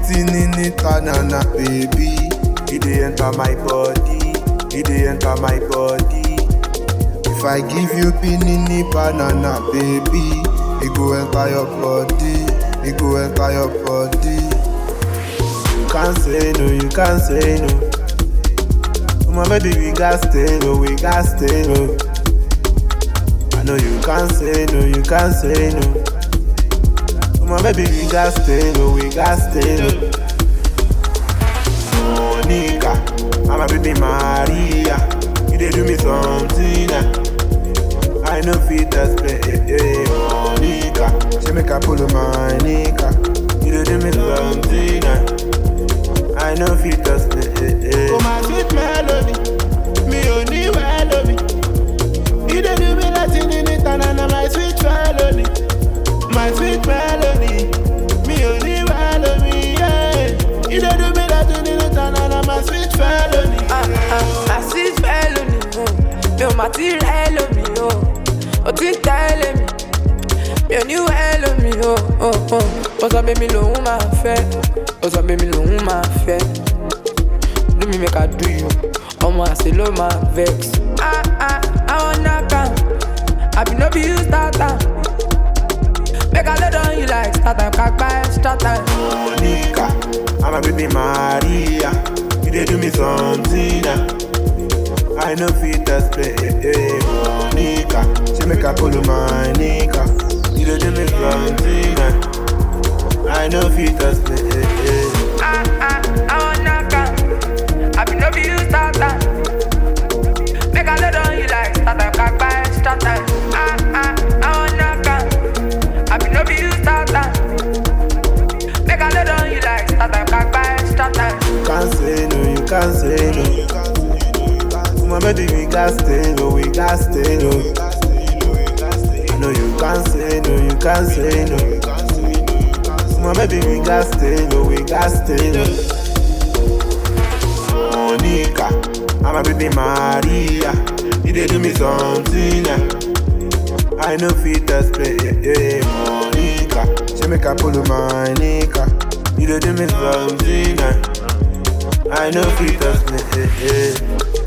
tinini tanana baby. It dey enter my body, it dey enter my body. If I give you pinini banana baby, it go enter your body, it go enter your body. You can't say no, you can't say no. My baby, we got stay no, we got stay no. I know you can't say no, you can't say no. My baby, we got stay no, we got stay no. Monica, I'm a baby Maria. You dey do me something. ah. I know fit explain. eh, eh, Monica, she make I pull my nika. You dey do me something. ah. I know fit explain. eh, eh. Oh my sweet melody, mi ò ní wẹ́ lómi. Ìdè do mi láti ní níta nana my sweet melody, my sweet melody, mi ò ní wẹ́ lómi. yeah. Ìdè do mi láti ní níta nana my sweet melody. Ah, ah, àṣì fẹ́ lónìí o mi ò mà ti rẹ́ lómi o ò ti ń tẹ́lẹ̀ mi mi ò ní wẹ́ lómi o o o ó sọ pé mi lòun máa fẹ́ ó sọ pé mi lòun máa fẹ́ do me make I do you ọmọ àṣẹ ló máa vex. Ah, ah, àwọn náà àbí no be you start am make I lay down you like start time kápá extra time. Monica, I'm a baby Maria. You dey do me something. ah. I know fit explain. eh, eh, Monica, she make I pull my nika. You dey do me something. ah. I know fit explain. eh, eh. Ah, ah, àwọn náà àbí no be you start am make I lay down you like start time kápá extra time. Ah, ah, àwọn náà àbí no be you start am make I lay down you like start time kápá extra time. You can't say no, you can't say no. My baby, we got stay no, we got stay no. I know you can't say no, you can't say no. My baby, we got stay no, we got stay no. Monica, I'm a baby Maria. You dey do me something. ah. I know fit explain. eh, eh, Monica, she make I pull my nika. You dey do me something. ah. I know fit explain. eh, eh.